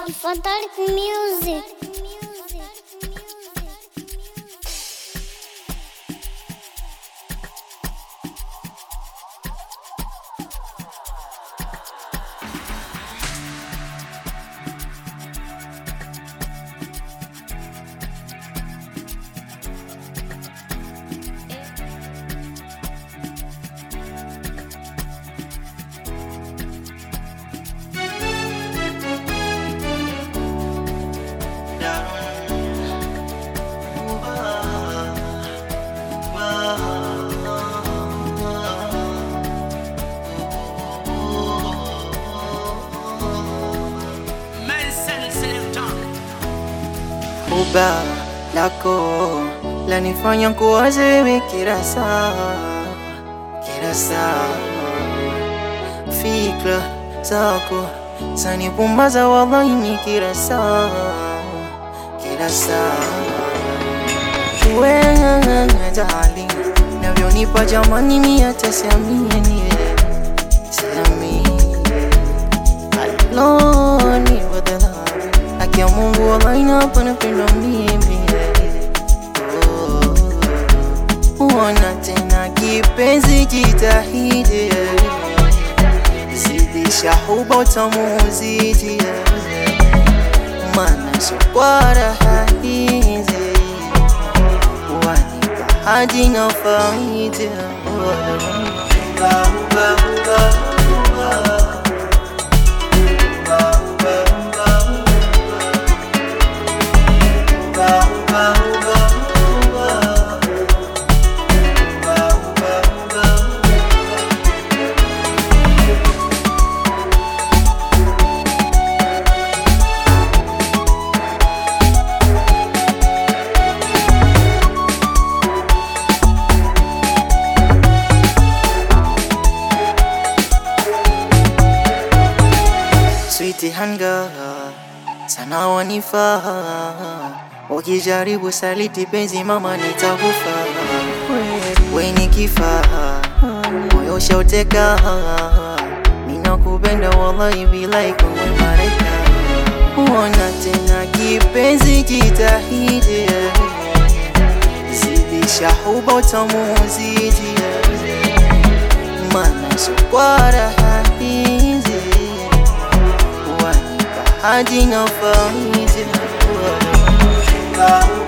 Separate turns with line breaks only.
Fantastic music.
Uba lako lanifanya kuwaze wewe kila saa, kila saa. Fikra zako zanipumbaza wallahi ni kila saa, kila saa. Wewe darling, navyonipa jamani, mimi hata siamini, siamini aloni wadhala haki ya Mungu wallahi hapa napendwa mimi Oh, Ona tena kipenzi, jitahidi zidisha huba utamu uzidi, mana sokwa raha hizi wanipa hadi na faida Uba, uba, uba, uba. Sweetie hanga sana wanifaa, ukijaribu saliti penzi mama nitakufa. We ni kifaa, moyo shauteka, ninakupenda wallahi bilai kwenye mareka. Ona tena kipenzi, jitahidi zidisha huba utamu uzidi, mana sokwa raha hizi wanipa hadi na faida